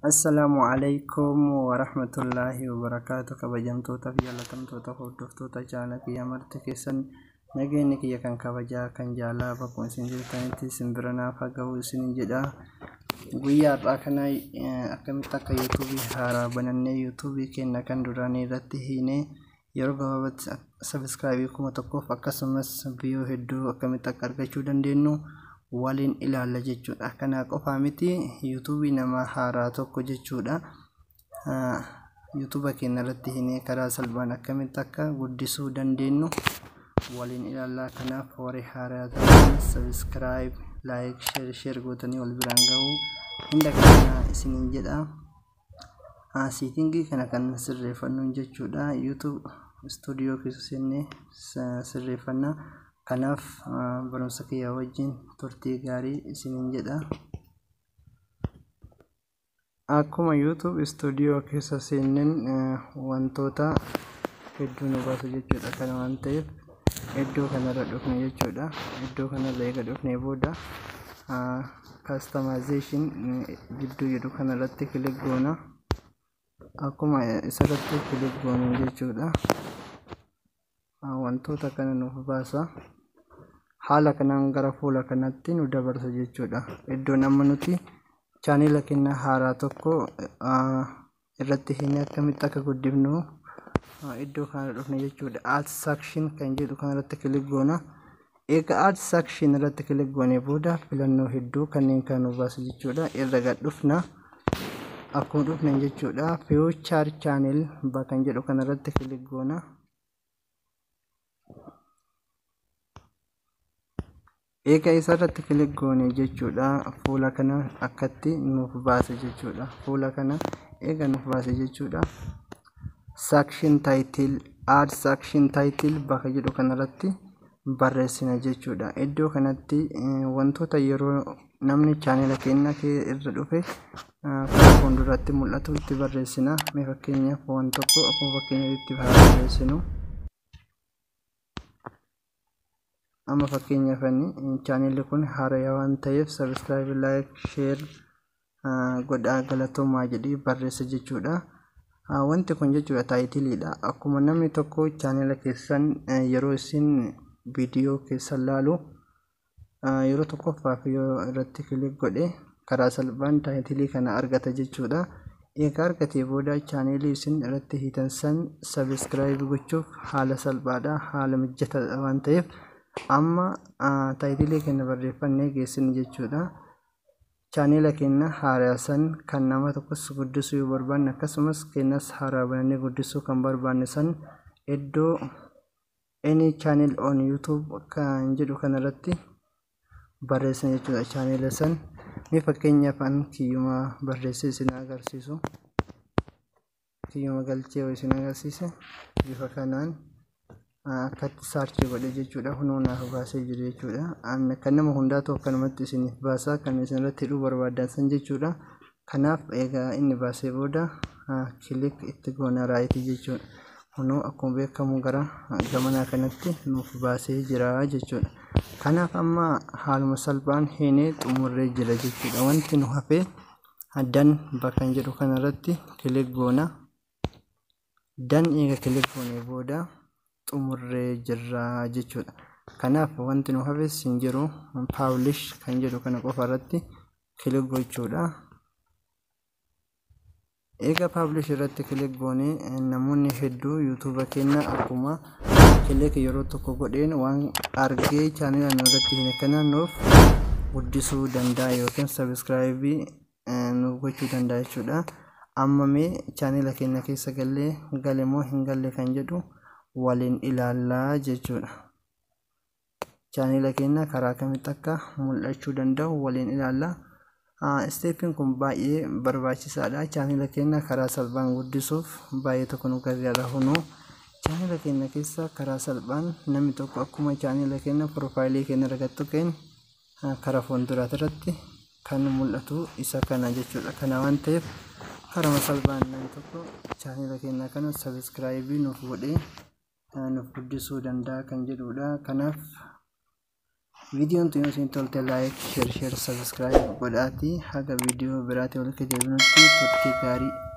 Assalaamu alaikum warahmatullaahi wabarakaatu kabajamtoota fi jaalatamtoota hordoftoota chaanala kiyya marti keessan nageenyi kiyya kan kabajaa kan jaalaa bakkuma isin jirtanitti simbira naaf haa ga'u isin jedha guyyaa har'aa kana akkamitti akka yuutuubii haaraa banannee yuutuubii keenya kan duraanii irratti hiinee yeroo gabaabatti sabiskiraabii kuma tokkoof akkasumas biyyoo hedduu akkamitti akka argachuu dandeenyu waliin ilaalla jechuudha. Kana qofaa miti yuutuubii nama haaraa tokko jechuudha. Yuutuuba keenya irratti hiinee karaa salphaan akkamitti akka guddisuu dandeenyu waliin ilaallaa. Kanaaf warri haaraa ta'an sabiskiraayib, laayik, sheer, sheer gootanii wal biraan ga'uu hunda kana isiniin jedha. Siitingii kana kan sirreeffannu jechuudha. Yuutuub istuudiyoo keessa seennee sirreeffanna. Kanaaf barumsa kiyya wajjin turtii gaarii isiniin jedha. Akkuma YouTube istuudiyoo keessa seenneen wantoota hedduu nu baasu jechuudha. Kana waan ta'eef iddoo kanarra dhufne jechuudha. Iddoo kanarra eega dhufnee booda customization gidduu jedhu kanarratti kilik goona. Akkuma isarratti kilik goonu jechuudha. Wantoota kana nuuf baasa. Haala kanaan gara fuula kanatti nu dabarsa jechuudha. Iddoon amma nuti chaanela keenya haaraa tokko irratti hiinee akkamitti akka guddifnu iddoo kana dhufne jechuudha. Add section kan jedhu kanarratti kilik goona. Egaa add section irratti kilik goonee booda filannoo hedduu kanneen kan nu baasa jechuudha. Irra gad dhufna. Akkuma dhufne jechuudha. Future channel kan jedhu kanarratti kilik goona. Egaa isarratti kilik goone jechuudha. Fuula kana akkatti nuuf baasa jechuudha. Fuula kana eega nuuf baase jechuudha. Section title add section title bakka jedhu kanarratti barreessina jechuudha. Iddoo kanatti wantoota yeroo namni chaanela keenya irra dhufe karaa fuulduratti mul'atu itti barreessina. Mee fakkeenyaaf waan tokko akkuma fakkeenyaatti barreessinu. amma fakkeenyaaf chaanelli kun haaraa waan ta'eef sabiskiraayib laayik sheer godhaa galatoomaa jedhee barreessa jechuudha. Wanti kun jechuudha taayitiliidha. Akkuma namni tokko chaanela keessan yeroo isin viidiyoo keessan laalu yeroo tokkoffaaf yoo irratti kilik godhe karaa salphaan taayitilii kana argata jechuudha. Egaa argatee booda chaanelii isin irratti hiitan san sabiskiraayib gochuuf haala salphaadha. Haala mijataadha waan ta'eef amma taayitilii keenya barreeffannee geessine jechuudha. Chaanela keenya haaraa san kan nama tokkos guddisuu yoo barbaanne akkasumas keenyas haaraa banannee guddisuu kan barbaanne san iddoo any channel on YouTube kan jedhu kanarratti barreessina jechuudha. Chaanela san mee fakkeenyaaf an kiyyuma barreessee isin agarsiisu. Kiyyuma galchee isin agarsiise bifa kanaan akkatti saarchii godhe jechuudha. Hunoo naaf baasee jiru jechuudha. Kan nama hundaatu akkanumatti isiniif baasa. Kan isin irratti hidhuu barbaadan san jechuudha. Kanaaf egaa inni baasee booda kilik itti goona raayitii jechuudha. Hunoo akkuma beekamu gara gamanaa kanatti nuuf baasee jira jechuudha. Kanaaf amma haaluma salphaan hiinee xumurree jira jechuudha. Wanti nu hafe dan bakka jedhu kanarratti kilik goona. Dan eega kilik goonee booda xumurree jirra jechuudha. Kanaaf wanti nu hafes hin jiru paablish kan jedhu kana qofa irratti kilik gochuudha. Egaa paablish irratti kilik goonee namoonni hedduu yuutuuba keenya akkuma kilik yeroo tokko godheen waan argee chaanela nu irratti hin kana nuuf guddisuu danda'a yookiin sabiskiraayibii nuuf gochuu danda'a jechuudha. Amma mee chaanela keenya keessa gallee gale moo hin galle kan jedhu waliin ilaallaa jechuudha. Chaanela keenya karaa kamitti akka mul'achuu danda'u waliin ilaallaa. Isteeppiin kun baay'ee barbaachisaadha. Chaanela keenya karaa salphaan guddisuuf baay'ee tokko nu gargaara. Hunoo chaanela keenya keessa karaa salphaan namni tokko akkuma chaanela keenya piroofaayilii keenya argattu keenya karaa fuulduraati irratti kan mul'atu isa kana jechuudha. Kana waan ta'eef karaa salphaan namni tokko chaanela keenya kana sabiskiraayibii nuuf godhee nuuf guddisuu danda'a kan jedhudha. Kanaaf viidiyoon tun yoo isin tolte laayik sheer sheer sabiskiraayib godhaatii haga viidiyoo biraatii walitti deebinutti turtii gaarii